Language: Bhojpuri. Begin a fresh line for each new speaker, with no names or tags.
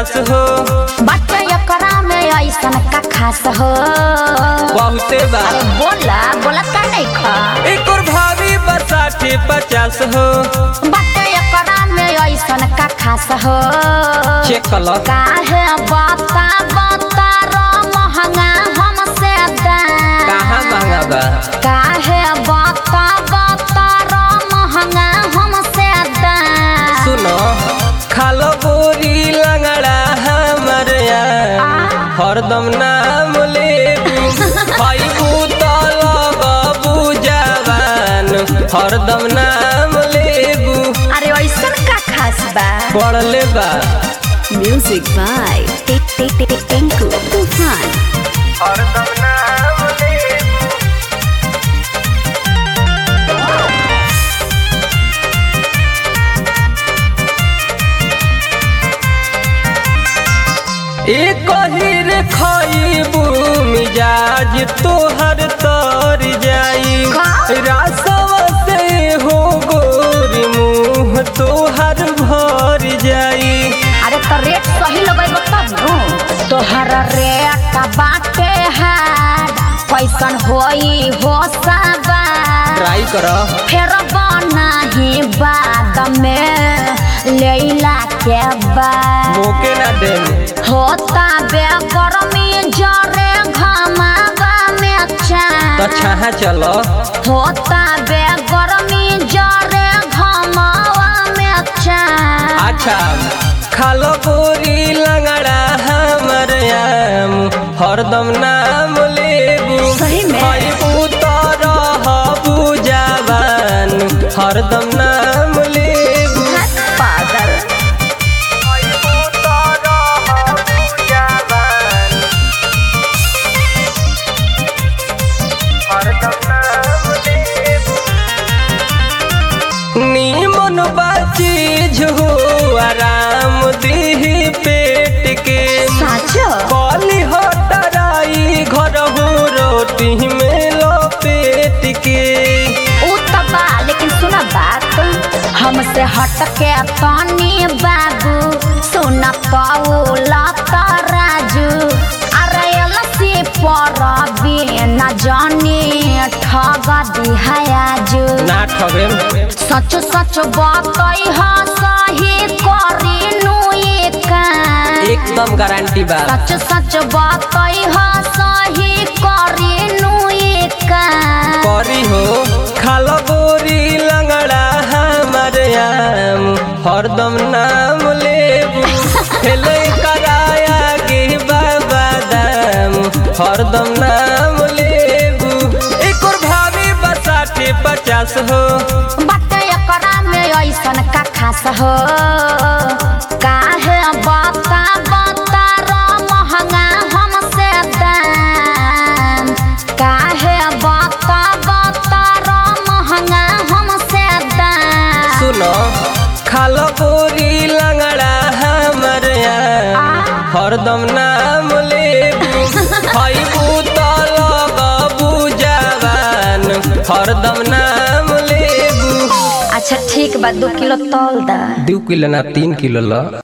पचास हो
बट एकरा में ऐसन का खास हो
बहुते बा
अरे बोला बोला का नहीं खा
एक और भाभी बसाठे पचास हो
बट एकरा में ऐसन का खास हो
चेक कर लो
काहे बता बता रो महंगा हमसे दाम
कहाँ महंगा बा
काहे बता बता रो महंगा हमसे दाम
सुनो खालो बोरी लंगड़ा हमर यार हरदम नाम लेबू खाइबू तो लगबू जवान हरदम नाम लेबू
अरे ऐसन का खास बा
पढ़ले बा
Music by Tik Tik Tik Tinku Tufan.
हरदम नाम लेबू एक हिर खाइबू मिजाज तोहर तर जाई
का?
रासवा से हो गोरी मुँह तोहर भर जाई
अरे तो रेट सही लगेबो तब नु तोहर रेट बाटे है कैसन होई हो सबा
ट्राई कर
फेर बनाही बाद में लैला के बाद
मोके ना दे
होता बे गर्मी जरे घमावा में
तो
चान
छाहा चलो
होता बे गर्मी जरे घमावा में चान
अच्छा खालो बोरी लंगड़ा हमर आम हरदम नाम लेबू
सही में?
खाइबू तो रहबू जवान हरदम नाम लेबू
पागल
खाइबू तो रहबू जवान हरदम नाम लेबू नीमन बाचीज हो आराम दीही पेट के
साचो
कली हटराई घर हो रोटी में लपेट के
ऊ त बा लेकिन सुना बात हमसे हट के तनी बाबू सुना पौला राजू अरे लसी पर बिना जानी ठग दिहाजू
ना ठगे
सच सच बतई ह सही करी नु काम
एकदम गारंटी बा
सच सच बतई ह सही करी नु काम
करी हो खालो बोरी लंगड़ा हमर आम हरदम नाम लेबू खेले कराया के बाबा दाम हरदम नाम लेबू एक और भाभी बसाठे पचास हो
बट एकरा में ऐसन का खास हो काहे बता बता रो महंगा हमसे दाम काहे बता बता रो महंगा हमसे दाम
सुनो खालो बोरी लंगड़ा हमर आम हरदम नाम लेबू खाइबू तो लगबू जवान हरदम नाम लेबू
अच्छा ठीक बा दो किलो तौल दा
दू किलो ना तीन किलो ला